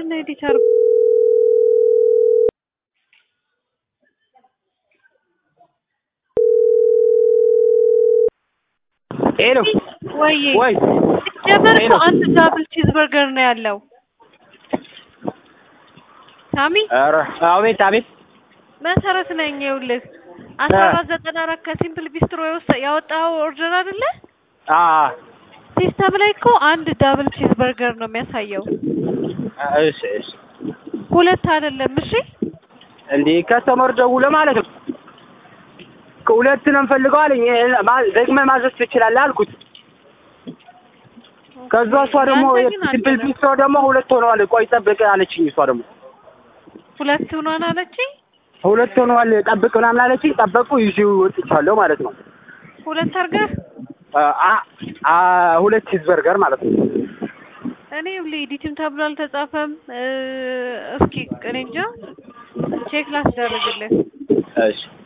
ምንድን ነው ኤዲተር ሄሎ ወይ ወይ ሲጀመር እኮ ሄሎ። አንድ ዳብል ቺዝ በርገር ነው ያለው። ሳሚ ኧረ አቤት አቤት መሰረት ነኝ። ይኸውልህ አስራ አራት ዘጠና አራት ከሲምፕል ቢስትሮ የወሰ ያወጣኸው ኦርደር አይደለ? አ ሲስተም ላይ እኮ አንድ ዳብል ቺዝ በርገር ነው የሚያሳየው፣ እሺ እሺ ሁለት አይደለም። እሺ እንዴ ከስተመር ደውሎ ማለት ነው ከሁለት ነው የምፈልገው አለኝ ማ- ደግመህ ማዘዝ ትችላለህ አልኩት ከዛ እሷ ደግሞ ያንተ ግን ሲምፕል አልሆነም። ቢስትሮ ደግሞ ሁለት ሆነዋል ቆይ ጠብቅ አለችኝ እሷ ደግሞ ሁለት ሆኗን አለችኝ። ሁለት ሆነዋል ጠብቅ ምናምን አለችኝ ጠበቁ ይዤው ወጥቻለሁ ማለት ነው ሁለት አድርገህ አ አ ሁለት ቺዝ በርገር ማለት ነው እኔ ይኸውልህ ኤዲትም ተብሎ አልተጻፈም። እ፣ እስኪ እኔ እንጃ ቼክ ላስደርግልህ። እሺ